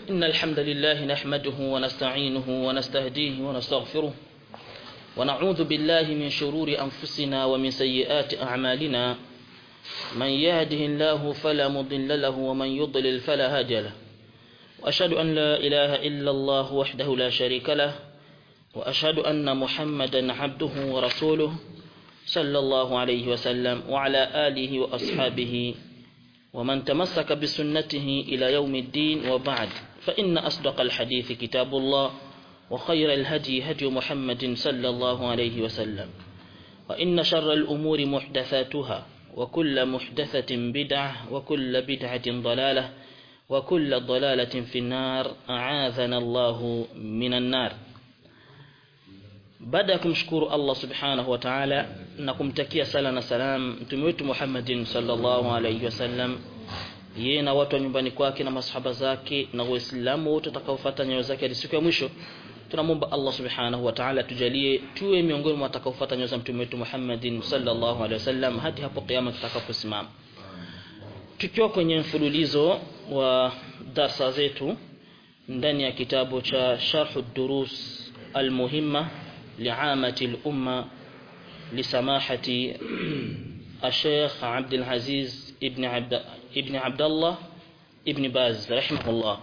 إن الحمد لله نحمده ونستعينه ونستهديه ونستغفره ونعوذ بالله من شرور أنفسنا ومن سيئات أعمالنا من يهده الله فلا مضل له ومن يضلل فلا هادي له وأشهد أن لا إله إلا الله وحده لا شريك له وأشهد أن محمدا عبده ورسوله صلى الله عليه وسلم وعلى آله وأصحابه ومن تمسك بسنته إلى يوم الدين وبعد فإن أصدق الحديث كتاب الله وخير الهدي هدي محمد صلى الله عليه وسلم وإن شر الأمور محدثاتها وكل محدثة بدعة وكل بدعة ضلالة وكل ضلالة في النار أعاذنا الله من النار baada ya kumshukuru Allah subhanahu wa ta'ala na kumtakia sala na salam mtume wetu Muhammadin sallallahu alayhi wasallam yeye na watu wa nyumbani kwake na masahaba zake na waislamu wote watakaofuata nyayo zake hadi siku ya mwisho tunamwomba Allah subhanahu wa ta'ala tujalie tuwe miongoni mwa watakaofuata nyayo za mtume wetu Muhammadin sallallahu alayhi wasallam hadi hapo kiyama tutakaposimama tukiwa kwenye mfululizo wa darsa zetu ndani ya kitabu cha Sharh durus al-Muhimma لعامة الأمة لسماحة الشيخ عبد العزيز ابن عبد ابن عبد الله ابن باز رحمه الله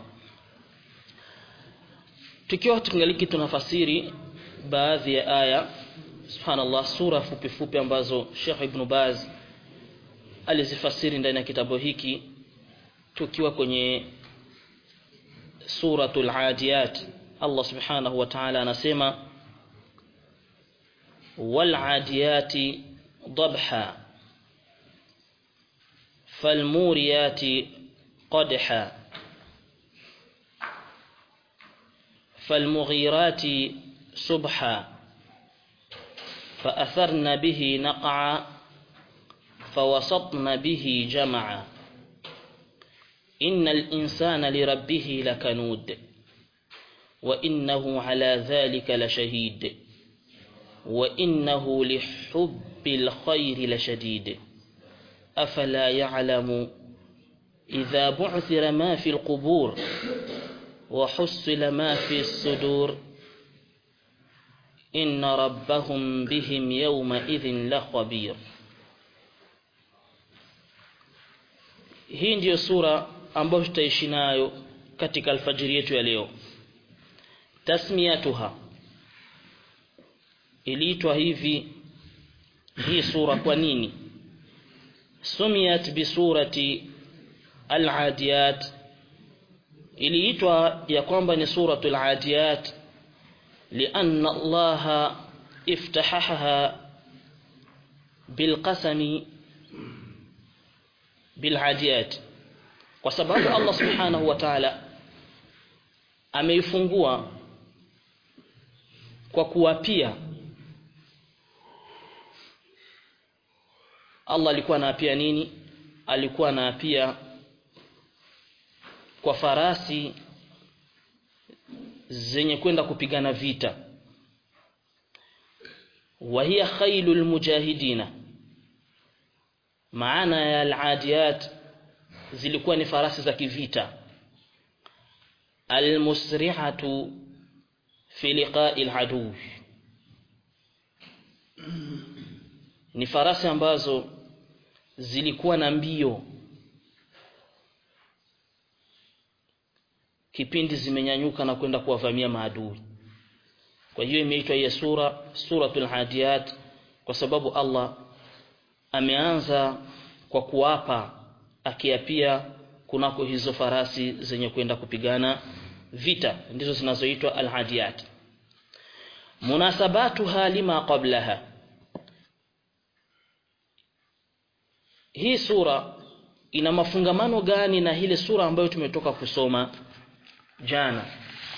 tukiwa tungaliki tunafasiri baadhi ya aya subhanallah sura fupi fupi ambazo Sheikh Ibn Baz alizifasiri ndani ya kitabu hiki tukiwa kwenye suratul adiyat Allah subhanahu wa ta'ala anasema والعاديات ضبحا فالموريات قدحا فالمغيرات صبحا فأثرن به نقعا فوسطن به جمعا إن الإنسان لربه لكنود وإنه على ذلك لشهيد وإنه لحب الخير لشديد أفلا يعلم إذا بعثر ما في القبور وحصل ما في الصدور إن ربهم بهم يومئذ لخبير hii ndiyo sura ambayo tutaishi nayo katika alfajiri yetu ya leo tasmiyatuha iliitwa hivi hii sura kwa nini sumiyat bisurati al-adiyat iliitwa ya kwamba ni suratul adiyat لأن الله افتحها بالقسم بالعاديات kwa sababu Allah subhanahu wa ta'ala ameifungua kwa kuwapia Allah alikuwa anaapia nini alikuwa anaapia kwa farasi zenye kwenda kupigana vita wa hiya khailul mujahidina maana ya al-adiyat zilikuwa ni farasi za kivita al-musrihatu fi liqa'i al-adu ni farasi ambazo zilikuwa na mbio kipindi zimenyanyuka na kwenda kuwavamia maadui kwa hiyo imeitwa hii sura suratul hadiyat kwa sababu Allah ameanza kwa kuapa akiapia kunako hizo farasi zenye kwenda kupigana vita ndizo zinazoitwa alhadiyat munasabatuha lima qablaha hii sura ina mafungamano gani na ile sura ambayo tumetoka kusoma jana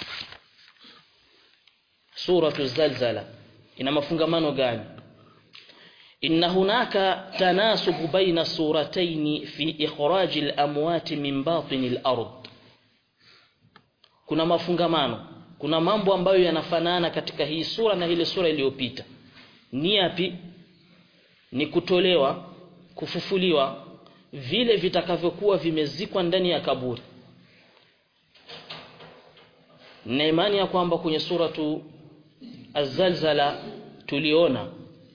suratu zalzala ina mafungamano gani inna hunaka tanasubu baina suratayn fi ikhraj al-amwat min batin al-ard kuna mafungamano kuna mambo ambayo yanafanana katika hii sura na ile sura iliyopita ni yapi ni kutolewa kufufuliwa vile vitakavyokuwa vimezikwa ndani ya kaburi na imani ya kwamba kwenye suratu Az-Zalzala tuliona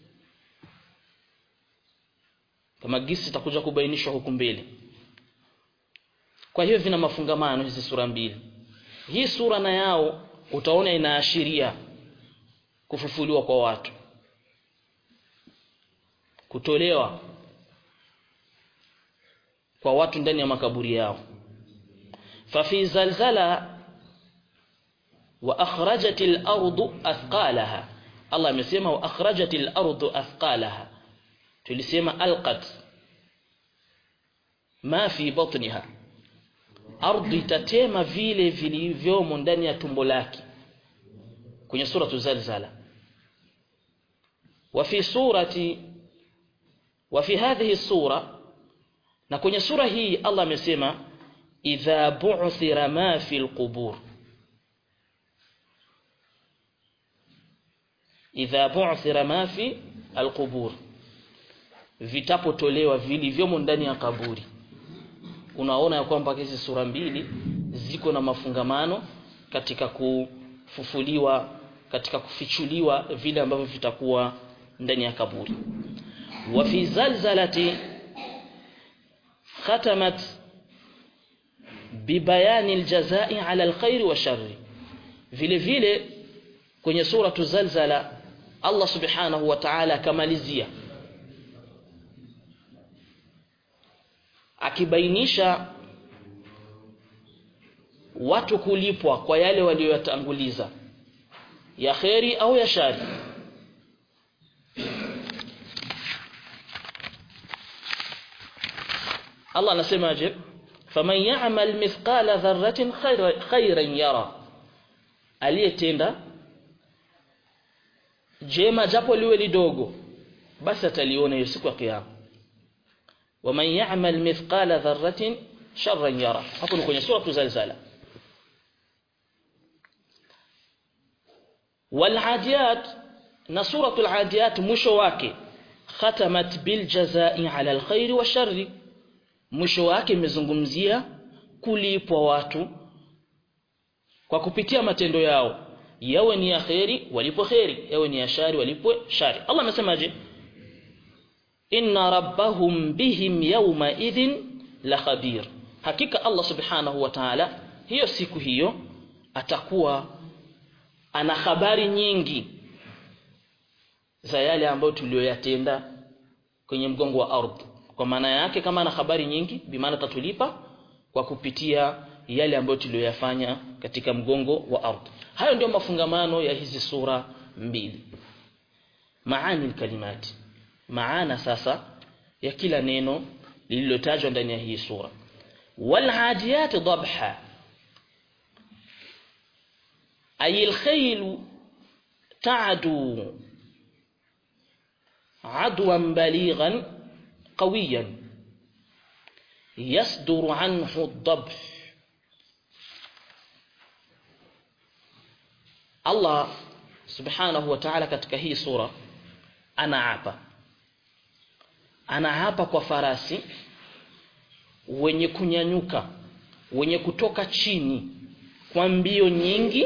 kama gisi itakuja kubainishwa huku mbele kwa hiyo vina mafungamano hizi sura mbili hii sura na yao utaona inaashiria kufufuliwa kwa watu kutolewa kwa watu ndani ya makaburi yao fafi zalzala wa akhrajatil ardu athqalaha Allah amesema wa akhrajatil ardu athqalaha tulisema alqat ma fi batniha ardhi itatema vile vilivyomo ndani ya tumbo lake kwenye suratu zalzala wa fi surati wa fi hadhihi sura na kwenye sura hii Allah amesema idha bu'thira ma fi alqubur idha bu'thira ma fi alqubur vitapotolewa vilivyomo ndani ya kaburi unaona ya kwamba hizi sura mbili ziko na mafungamano katika kufufuliwa katika kufichuliwa vile ambavyo vitakuwa ndani ya kaburi wa fi zalzalati khatamat bibayani aljazai ala alkhairi wa sharri vile vile kwenye suratu zalzala Allah subhanahu wa ta'ala akamalizia akibainisha watu kulipwa kwa yale walioyatanguliza ya kheri au ya shari Allah anasemaje faman ya'mal mithqala dharratin khayran yara aliyetenda jema japo liwe lidogo basi ataliona hiyo siku ya kiyama waman ya'mal mithqala dharratin sharran yara hapo ni kwenye sura zalzala والعاديات na suratul adiyat mwisho wake khatamat bil jazai ala alkhair wa sharri mwisho wake imezungumzia kulipwa watu kwa kupitia matendo yao yawe ni ya khairi walipo khairi yawe ni ya shari walipo shari Allah amesemaje inna rabbahum bihim yawma idhin la khabir hakika Allah subhanahu wa ta'ala hiyo siku hiyo atakuwa ana habari nyingi za yale ambayo tuliyoyatenda kwenye mgongo wa ardhi kwa maana yake kama ana habari nyingi bimaana tatulipa kwa kupitia yale ambayo tuliyoyafanya katika mgongo wa ardhi hayo ndio mafungamano ya hizi sura mbili maani kalimati maana sasa ya kila neno lililotajwa ndani ya hii sura wal adiyat dhabha أي الخيل تعدو عدوا بليغا قويا يصدر عنه الضبح الله سبحانه وتعالى katika hii sura anaapa anaapa kwa farasi wenye kunyanyuka wenye kutoka chini kwa mbio nyingi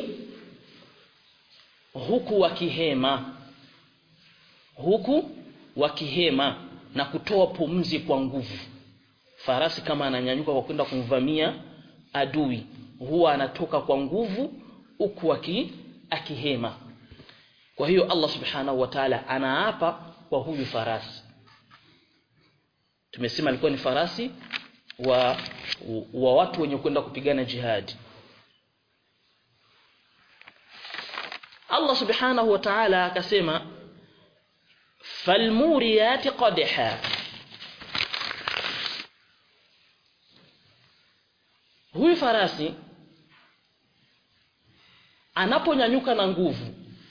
huku wakihema huku wakihema na kutoa pumzi kwa nguvu farasi kama ananyanyuka kwa kwenda kumvamia adui huwa anatoka kwa nguvu huku aki, akihema kwa hiyo Allah subhanahu wa ta'ala anaapa kwa huyu farasi tumesema alikuwa ni farasi wa, wa watu wenye kwenda kupigana jihadi Allah subhanahu wa ta'ala akasema falmuriyati qadha huyu farasi anaponyanyuka na nguvu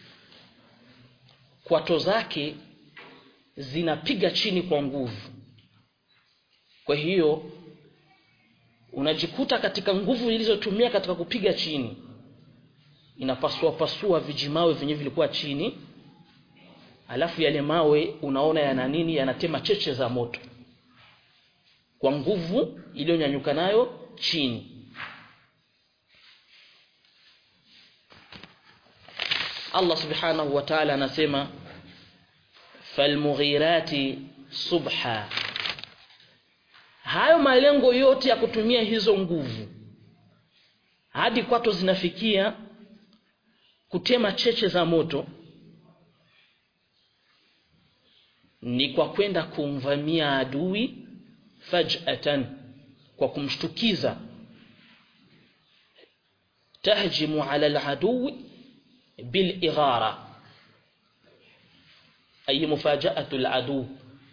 kwato zake zinapiga chini kwa nguvu kwa hiyo unajikuta katika nguvu ilizotumia katika kupiga chini inapasua pasua vijimawe vyenye vilikuwa chini alafu yale mawe unaona yana nini yanatema cheche za moto kwa nguvu iliyonyanyuka nayo chini Allah subhanahu wa ta'ala anasema falmughirati subha hayo malengo yote ya kutumia hizo nguvu hadi kwato zinafikia kutema cheche za moto ni kwa kwenda kumvamia adui faj'atan kwa kumshtukiza tahjimu ala al-aduwi bil ighara ay mufaja'atu al-adu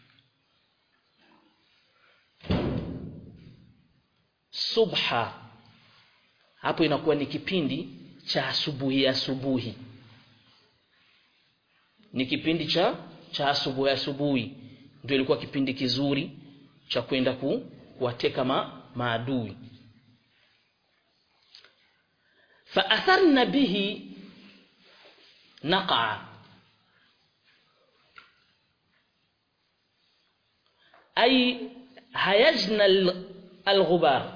subha hapo inakuwa ni kipindi cha asubuhi asubuhi ni kipindi cha cha asubuhi asubuhi ndio ilikuwa kipindi kizuri cha kwenda ku, kuwateka ma, maadui faatharna bihi naqa ay hayajna al-ghubar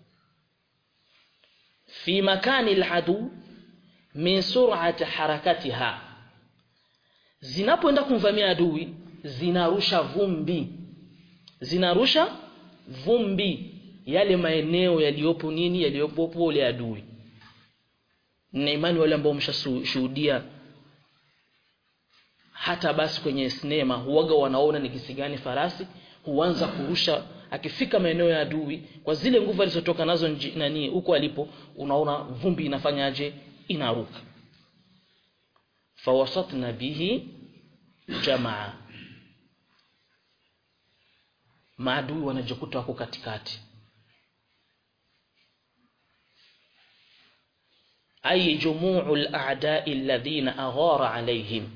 في مكان العدو من سرعة حركتها zinapoenda kumvamia adui zinarusha vumbi zinarusha vumbi yale maeneo yaliyopo nini yaliyopo pole adui na imani wale ambao mshashuhudia hata basi kwenye sinema huwaga wanaona ni kisi gani farasi huanza kurusha akifika maeneo ya adui kwa zile nguvu alizotoka nazo nji, nani huko alipo unaona vumbi inafanyaje inaruka fawasatna bihi jamaa maadui wanajikuta wako katikati ay jumuu al-a'da'i alladhina aghara alayhim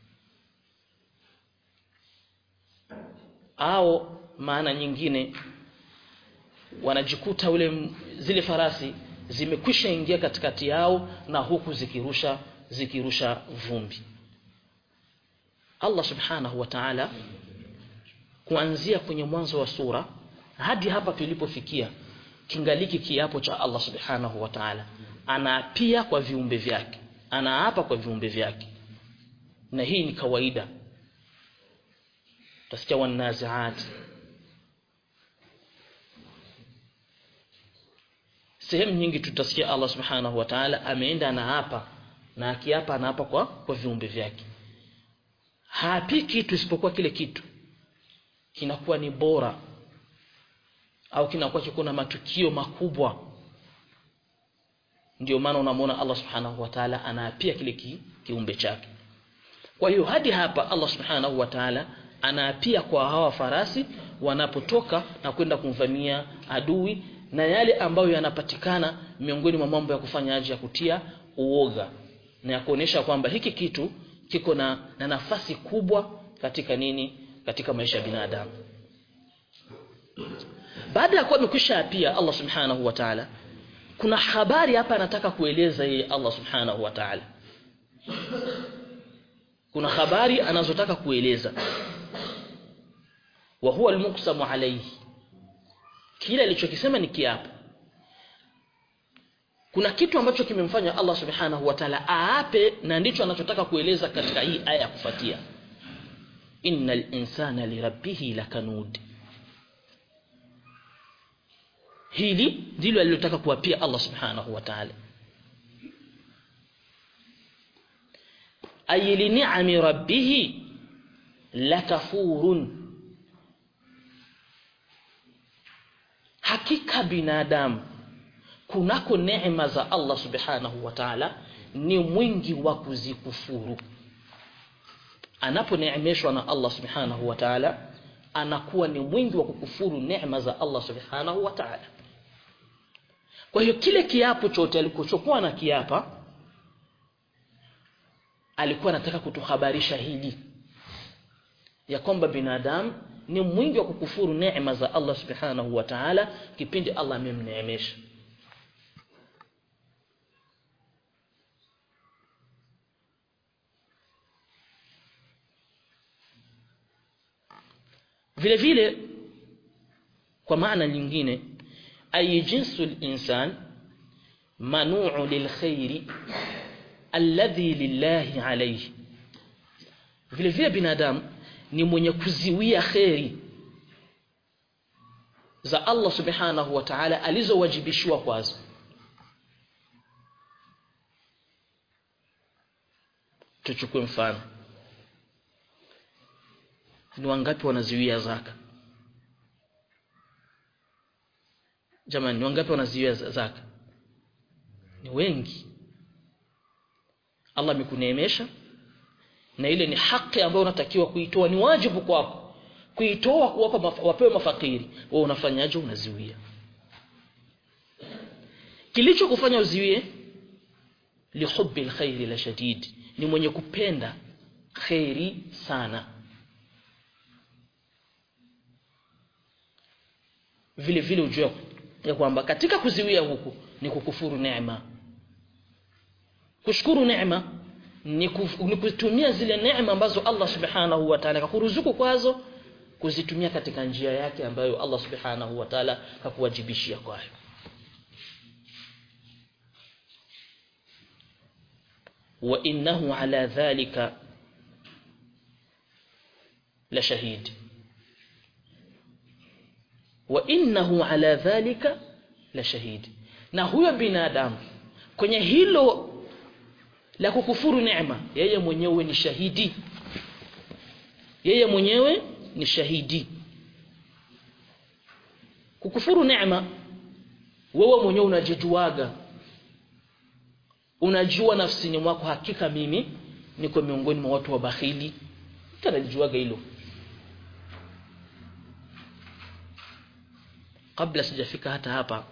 au maana nyingine wanajikuta ule zile farasi zimekwisha ingia katikati yao na huku zikirusha zikirusha vumbi Allah subhanahu wa ta'ala kuanzia kwenye mwanzo wa sura hadi hapa tulipofikia kingaliki kiapo cha Allah subhanahu wa ta'ala anaapia kwa viumbe vyake anaapa kwa viumbe vyake na hii ni kawaida tasikia wanaziat sehemu nyingi tutasikia Allah subhanahu wa ta'ala ameenda anaapa na akiapa anaapa kwa kwa viumbe vyake haapi kitu isipokuwa kile kitu kinakuwa ni bora au kinakuwa kiko na matukio makubwa ndio maana unamwona Allah subhanahu wa ta'ala anaapia kile ki, kiumbe chake kwa hiyo hadi hapa Allah subhanahu wa ta'ala anaapia kwa hawa farasi wanapotoka na kwenda kumvamia adui na yale ambayo yanapatikana miongoni mwa mambo ya kufanya aje ya kutia uoga na ya kuonesha kwamba hiki kitu kiko na, na nafasi kubwa katika nini katika maisha ya binadamu baada ya kuwa amekwisha pia Allah subhanahu wa ta'ala kuna habari hapa anataka kueleza yeye Allah subhanahu wa ta'ala kuna habari anazotaka kueleza wa huwa almuqsamu alayhi kile alichokisema ni kiapo kuna kitu ambacho kimemfanya Allah subhanahu wa ta'ala aape na ndicho anachotaka kueleza katika hii aya ya kufuatia innal insana lirabbih lakanud hili ndilo alilotaka kuwapia Allah subhanahu wa ta'ala ay li ni'ami rabbih lakafurun hakika binadamu kunako neema za Allah subhanahu wa ta'ala ni mwingi wa kuzikufuru anaponeemeshwa na Allah subhanahu wa ta'ala anakuwa ni mwingi wa kukufuru neema za Allah subhanahu wa ta'ala kwa hiyo kile kiapo chote alikochokuwa na kiapa alikuwa anataka kutuhabarisha hili ya kwamba binadamu ni mwingi wa kukufuru neema za Allah subhanahu wa ta'ala kipindi Allah amemneemesha vile vile kwa maana nyingine ay jinsu al-insan manu'u lilkhairi alladhi lillahi alayhi vile vile binadamu ni mwenye kuziwia kheri za Allah subhanahu wa ta'ala alizowajibishwa kwazo tuchukue mfano ni wangapi wanaziwia zaka jamani ni wangapi wanaziwia zaka ni wengi Allah amekuneemesha na ile ni haki ambayo unatakiwa kuitoa ni wajibu kwako kuitoa kuwapa maf wapewe mafakiri wewe unafanyaje unaziwia kilicho kufanya uziwie lihubbi alkhairi la shadid ni mwenye kupenda khairi sana vile vile ujue ya kwamba katika kuziwia huku ni kukufuru neema kushukuru neema ni, kuf, ni kutumia zile neema ambazo Allah subhanahu wa ta'ala kakuruzuku kwazo kuzitumia katika njia yake ambayo Allah subhanahu wa ta'ala kakuwajibishia kwayo wa innahu ala dhalika la shahid wa innahu ala dhalika la shahid na huyo binadamu kwenye hilo la kukufuru neema yeye mwenyewe ni shahidi yeye mwenyewe ni shahidi kukufuru neema wewe mwenyewe unajijuaga unajua nafsini mwako hakika mimi niko miongoni mwa watu wabakhili tanajijuaga hilo kabla sijafika hata hapa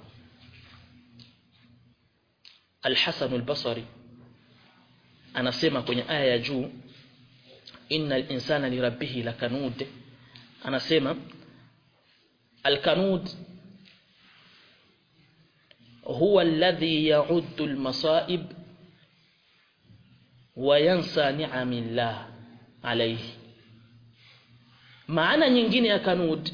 Al-Hasan al-Basri anasema kwenye aya ya juu innal insana lirabbih lakanud anasema al-kanud huwa alladhi ya'uddu al-masa'ib wa yansa ni'amillah alayhi maana nyingine ya kanud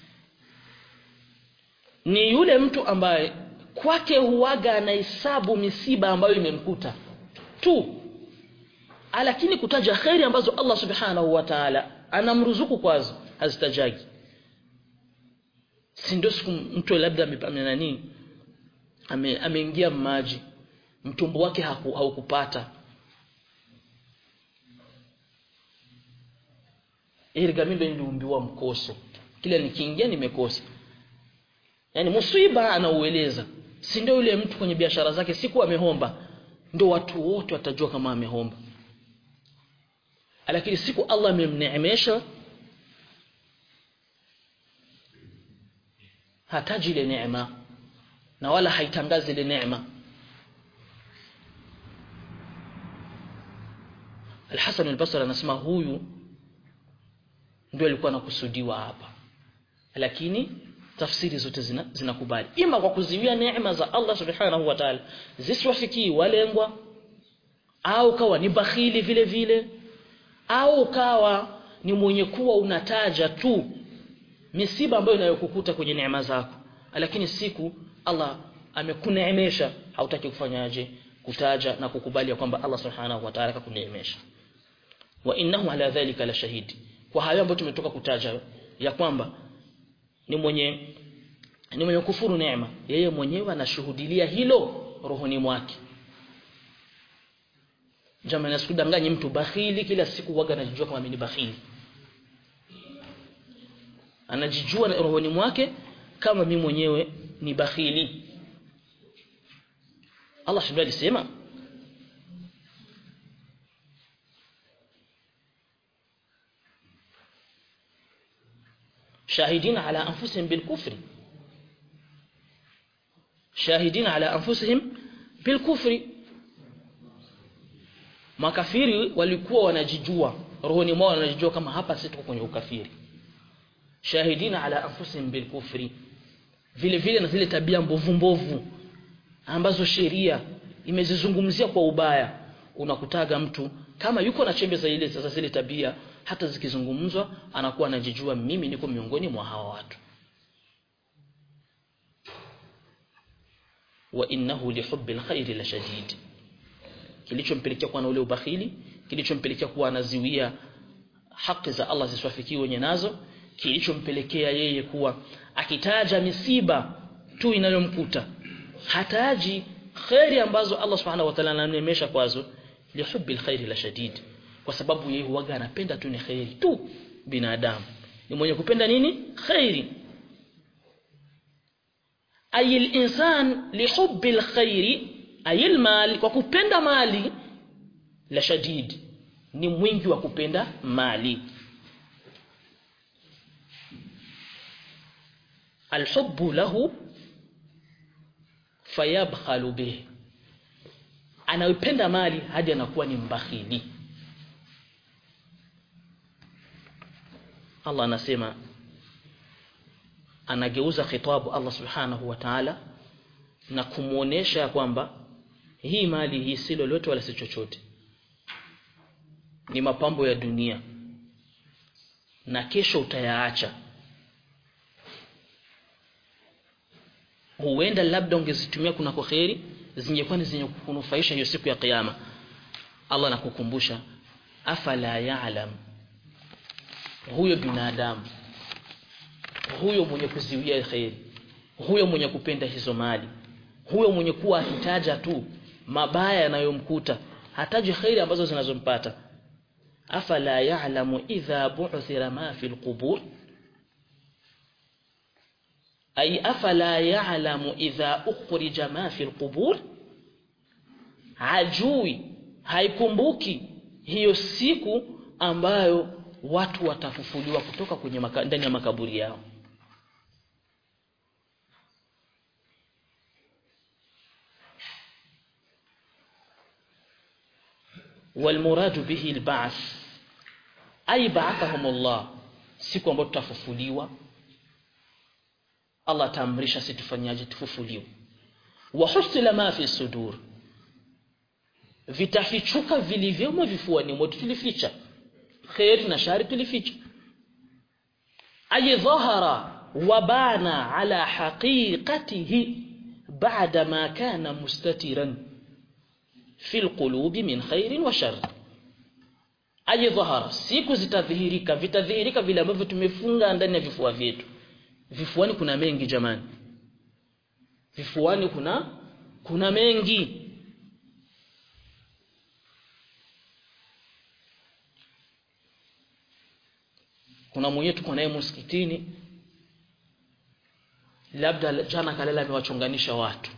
ni yule mtu ambaye kwake huwaga anahesabu misiba ambayo imemkuta tu lakini kutaja kheri ambazo Allah subhanahu wa ta'ala anamruzuku kwazo hazitajagi si ndio siku mtu labda nani ame, ameingia maji mtumbo wake haku, haukupata ili mimi niliumbiwa mkoso kila nikiingia nimekosa yani musiba anaueleza si ndio yule mtu kwenye biashara zake siku amehomba ndio watu wote watajua kama amehomba lakini siku Allah amemneemesha hataji ile neema na wala haitangazi ile neema Al-Hasan al-Basri anasema huyu ndio alikuwa anakusudiwa hapa lakini tafsiri zote zinakubali zina ima kwa kuziwia neema za Allah subhanahu wa ta'ala zisiwafikii walengwa au kawa ni bakhili vile vile au kawa ni mwenye kuwa unataja tu misiba ambayo inayokukuta kwenye neema zako lakini siku Allah amekuneemesha hautaki kufanyaje kutaja na kukubali kwamba Allah subhanahu wa ta'ala kakuneemesha wa innahu ala dhalika la shahidi kwa hayo ambayo tumetoka kutaja ya kwamba ni mwenye ni mwenye kufuru neema yeye mwenyewe anashuhudilia hilo rohoni mwake jamani asikudanganye mtu bakhili kila siku waga anajijua kama mimi bakhili anajijua rohoni mwake kama mimi mwenyewe ni bakhili Allah subhanahu alisema شاهدين على أنفسهم بالكفر شاهدين على أنفسهم بالكفر makafiri walikuwa wanajijua rohoni mwao wanajijua kama hapa sisi tuko kwenye ukafiri shahidina ala anfusihim bilkufri vile vile na zile tabia mbovu mbovu ambazo sheria imezizungumzia kwa ubaya unakutaga mtu kama yuko na chembe za ile sasa zile tabia hata zikizungumzwa anakuwa anajijua mimi niko miongoni mwa hawa watu wa innahu lihubbi alkhairi la shadid kilichompelekea kuwa na ule ubakhili kilichompelekea kuwa anaziwia haki za Allah zisiwafikie wenye nazo kilichompelekea yeye kuwa akitaja misiba tu inayomkuta hataji khairi ambazo Allah subhanahu wa ta'ala ananemesha kwazo lihubbi alkhairi la shadid kwa sababu yeye huwaga anapenda tu ni khairi tu binadamu ni mwenye kupenda nini khairi ay al-insan lihubbi alkhairi ay almal kwa kupenda mali la shadid ni mwingi wa kupenda mali alhubbu lahu fayabkhalu bih anaipenda mali hadi anakuwa ni mbakhili Allah anasema anageuza khitabu Allah subhanahu wa ta'ala na kumuonesha kwamba hii mali hii si lolote wala si chochote ni mapambo ya dunia na kesho utayaacha huenda labda ungezitumia kuna kwa kheri zingekuwa ni zenye kukunufaisha hiyo siku ya kiyama Allah anakukumbusha afala ya'lam huyo binadamu huyo mwenye kuziwia kheri huyo mwenye kupenda hizo mali huyo mwenye kuwa ahitaja tu mabaya yanayomkuta hataji kheri ambazo zinazompata afala ya'lamu idha bu'thira ma fil qubur ay afala ya'lamu idha ukhrija ma fil qubur hajui haikumbuki hiyo siku ambayo watu watafufuliwa kutoka kwenye maka, ndani ya makaburi yao والمراد به البعث أي بعثهم الله siku ambayo tutafufuliwa Allah taamrisha sisi tufanyaje tufufuliwe wa husila ma fi sudur vitafichuka vilivyomo vifuani mwetu tulificha khair na shari tulificha ay dhahara wa bana ala haqiqatihi ba'da ma kana mustatiran fi alqulubi min khairin wa shar ay dhahara siku zitadhihirika vitadhihirika vile ambavyo tumefunga ndani ya vifua vyetu vifuani kuna mengi jamani vifuani kuna kuna mengi kuna mwenye tuko naye msikitini labda jana kalala amewachonganisha watu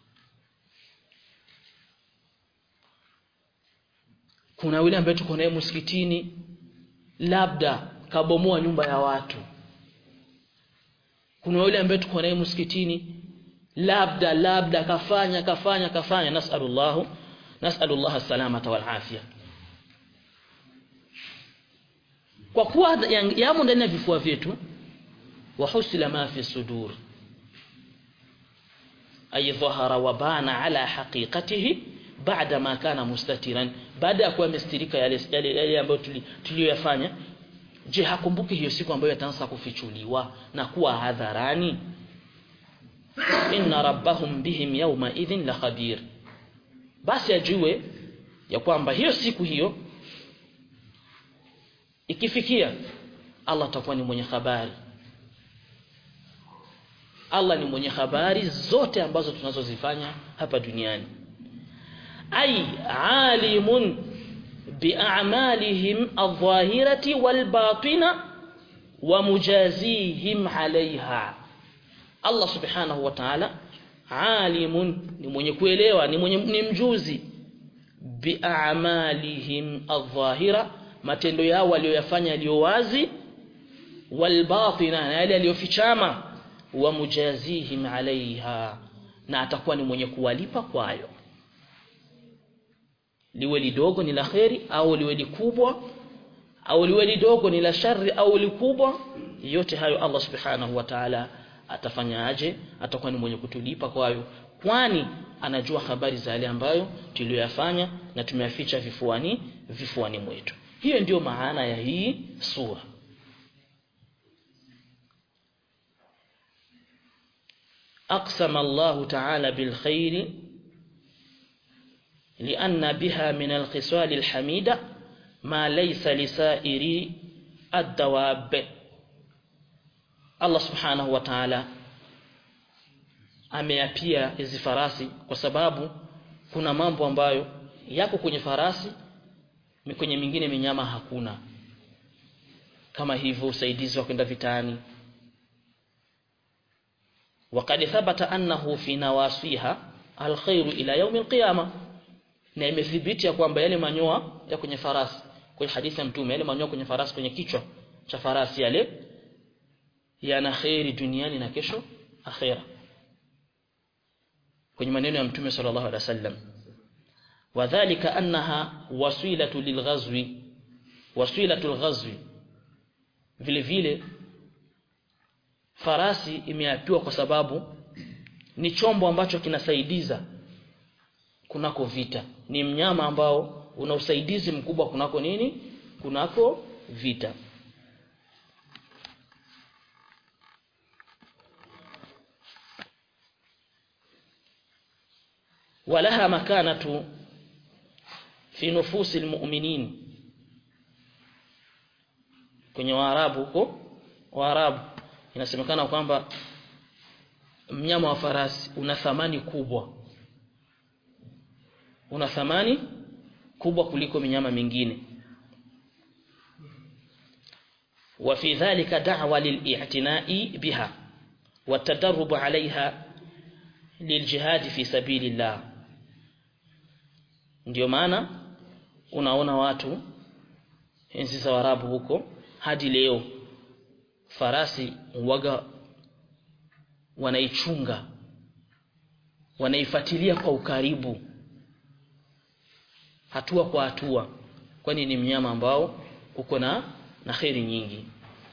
kuna yule ambaye tuko naye msikitini labda kabomoa nyumba ya watu kuna yule ambaye tuko naye msikitini labda labda kafanya kafanya kafanya nasallallahu nasallallahu salamata wal afia kwa kuwa yamo ndani ya vifua vyetu wa husila ma fi sudur ay dhahara wa bana ala haqiqatihi baada ma kana mustatiran baada ya kuwa amestirika yale yale, yale ambayo tuliyoyafanya je hakumbuki hiyo siku ambayo yataanza kufichuliwa na kuwa hadharani inna rabbahum bihim yawma idhin la khabir basi ajue ya kwamba hiyo siku hiyo ikifikia Allah atakuwa ni mwenye habari Allah ni mwenye habari zote ambazo tunazozifanya hapa duniani ay alimun bi'amalihim adh-dhahirati wal-batina wa mujazihim 'alayha Allah subhanahu wa ta'ala alimun ni mwenye kuelewa ni mwenye ni mjuzi bi'amalihim adh-dhahira matendo yao walioyafanya yaliyo wazi walbatina na yale yaliyofichama wa mujazihim alaiha na atakuwa ni mwenye kuwalipa kwayo liwe lidogo ni la kheri au liwe likubwa au liwe lidogo ni la shari au likubwa yote hayo Allah subhanahu wa ta'ala atafanya aje atakuwa ni mwenye kutulipa kwayo kwani anajua habari za yale ambayo tuliyoyafanya na tumeyaficha vifuani vifuani mwetu hiyo ndiyo maana ya hii sura aqsama Allah ta'ala bil khairi lianna biha min alkhisal alhamida ma laysa lisairi ad-dawab Allah subhanahu wa ta'ala ameapia hizi farasi kwa sababu kuna mambo ambayo yako kwenye farasi kwenye mingine minyama hakuna kama hivyo usaidizi wa kwenda vitani وقد ثبت أنه في نواصيها الخير إلى يوم القيامة na imethibiti ya kwamba yale manyoa ya kwenye farasi kwenye hadithi ya mtume yale manyoa kwenye farasi kwenye kichwa cha farasi yale yana khairi duniani na kesho akhera kwenye maneno ya mtume sallallahu alaihi wasallam wadhālika annaha wasilatu lilghazwi wasilatu alghazwi vile vile farasi imeapiwa kwa sababu ni chombo ambacho kinasaidiza kunako vita ni mnyama ambao una usaidizi mkubwa kunako nini kunako vita walaha makanatu fi nufusi almu'minin kwenye waarabu huko waarabu inasemekana kwamba mnyama wa farasi una thamani kubwa una thamani kubwa kuliko minyama mingine وفي ذلك دعوة للاعتناء بها والتدرب عليها للجهاد في سبيل الله ndio maana unaona watu enzi za Waarabu huko hadi leo farasi waga wanaichunga wanaifuatilia kwa ukaribu hatua kwa hatua kwani ni mnyama ambao uko na na khairi nyingi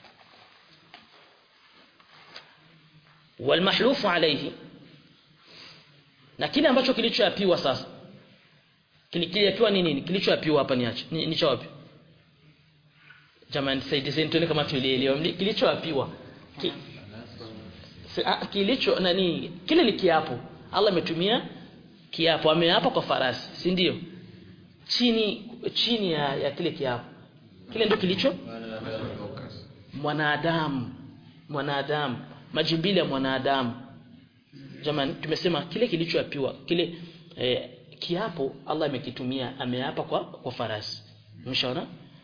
walmahlufu alayhi na kile ambacho kilichoapiwa sasa kilichoapiwa ni nini kilichoapiwa hapa niache ni, ni wapi jamani saidieni tuone kama tulielewa kilichoapiwa ki, kilicho nani kile ni kiapo Allah ametumia kiapo ameapa kwa farasi si ndio chini chini ya, ya kile kiapo kile ndio kilicho mwanadamu mwanadamu majimbili ya mwanadamu jamani tumesema kile kilichoapiwa kile eh, kiapo Allah amekitumia ameapa kwa kwa farasi umeshaona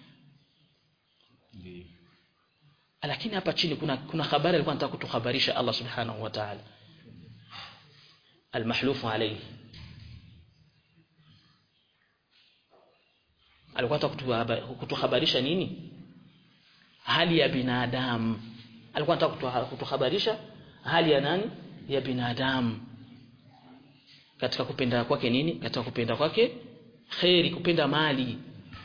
lakini hapa chini kuna kuna habari alikuwa anataka kutuhabarisha Allah subhanahu wa ta'ala almahlufu alayhi alikuwa anataka kutuhabarisha nini hali ya binadamu alikuwa anataka kutuhabarisha hali ya nani ya binadamu katika kupenda kwake nini katika kupenda kwake khairi kupenda mali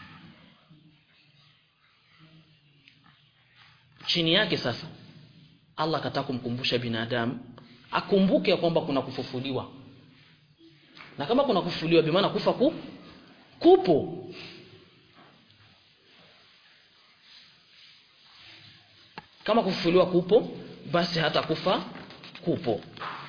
chini yake sasa Allah akataka kumkumbusha binadamu akumbuke kwamba kuna kufufuliwa na kama kuna kufufuliwa bi maana kufa ku kupo kama kufufuliwa kupo basi hata kufa kupo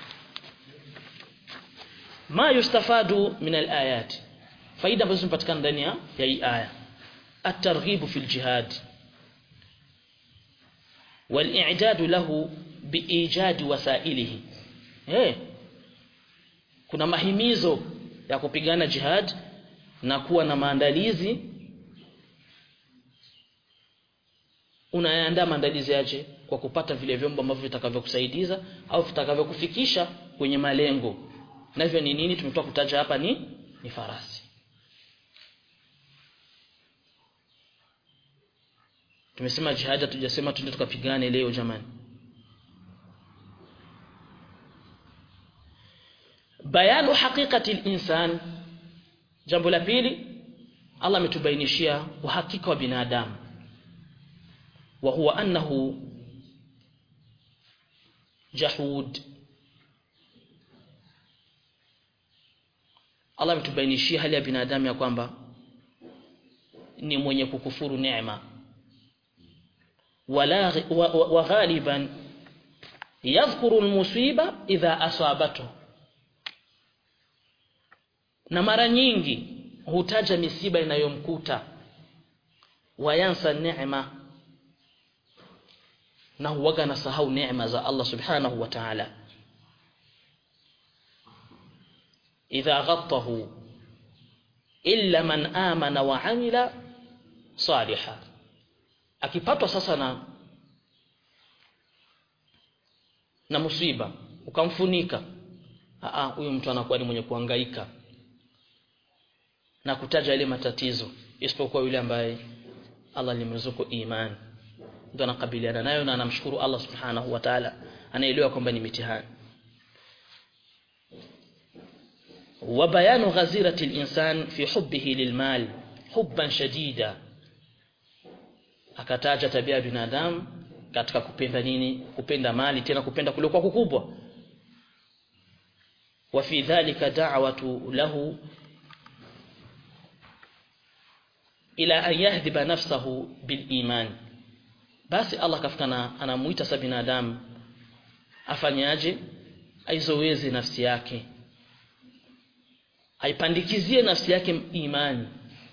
ma yustafadu min alayat faida ambazo zinapatikana ndani ya hii aya at-targhib fi al-jihad wal-i'dad lahu biijad wasailihi eh kuna mahimizo ya kupigana jihad na kuwa na maandalizi unaandaa maandalizi yaje kwa kupata vile vyombo ambavyo vitakavyokusaidiza au vitakavyokufikisha kwenye malengo navyo ni nini tumetoka kutaja hapa ni ni farasi tumesema jihad tujasema tuende tukapigane leo jamani bayanu haqiqati al-insan jambo la pili Allah ametubainishia uhakika wa binadamu wa huwa annahu jahud Allah ametubainishia hali ya binadamu ya kwamba ni mwenye kukufuru neema wala wa, wa, wa ghaliban yadhkuru almusiba idha asabatu na mara nyingi hutaja misiba inayomkuta wayansa neema na huwaga nasahau neema za Allah subhanahu wa ta'ala idha ghattahu illa man amana wa amila saliha akipatwa sasa na na musiba ukamfunika a huyu mtu anakuwa ni mwenye kuhangaika na kutaja ile matatizo isipokuwa yule ambaye Allah alimruzuku imani ndio anakabiliana nayo na anamshukuru Allah subhanahu wa ta'ala anaelewa kwamba ni mitihani wa bayanu ghazirati al-insan fi hubbihi lilmal hubban shadida akataja tabia ya binadamu katika kupenda nini kupenda mali tena kupenda kule kwa kukubwa wa fi dhalika da'watu lahu ila an yahdhiba nafsahu bil iman basi Allah kafikana anamuita sa binadamu afanyaje aizoweze nafsi yake aipandikizie nafsi yake imani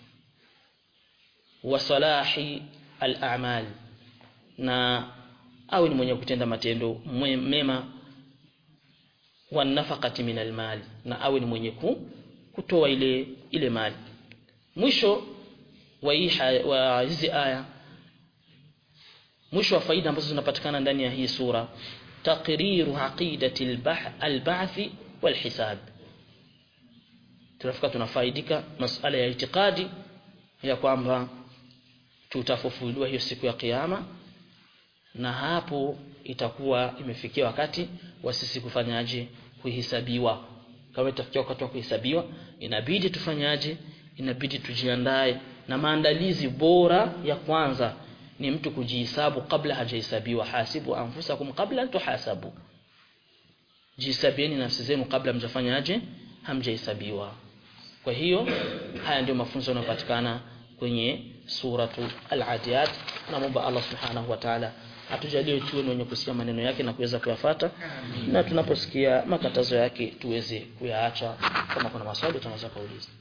wa salahi al-a'mal na awe ni mwenye kutenda matendo mema wa nafaqati min al-mal na awe ni mwenye kutoa ile ile mali mwisho wa wa hizi aya mwisho wa faida ambazo zinapatikana ndani ya hii sura taqriru aqidati al-ba'th wal-hisab tunafika tunafaidika masala ya itikadi ya kwamba tutafufuliwa hiyo siku ya kiyama na hapo itakuwa imefikia wakati wa sisi kufanyaje kuhesabiwa kama itafikia wakati wa kuhesabiwa inabidi tufanyaje inabidi tujiandae na maandalizi bora ya kwanza ni mtu kujihesabu kabla hajahesabiwa hasibu anfusakum kabla tuhasabu jihesabieni nafsi zenu kabla mjafanyaje hamjahesabiwa kwa hiyo haya ndio mafunzo yanayopatikana kwenye suratu al-adiyat na Mungu Allah subhanahu wa ta'ala atujalie tuwe wenye kusikia maneno yake na kuweza kuyafata na tunaposikia makatazo yake tuweze kuyaacha kama kuna maswali tunaweza kuuliza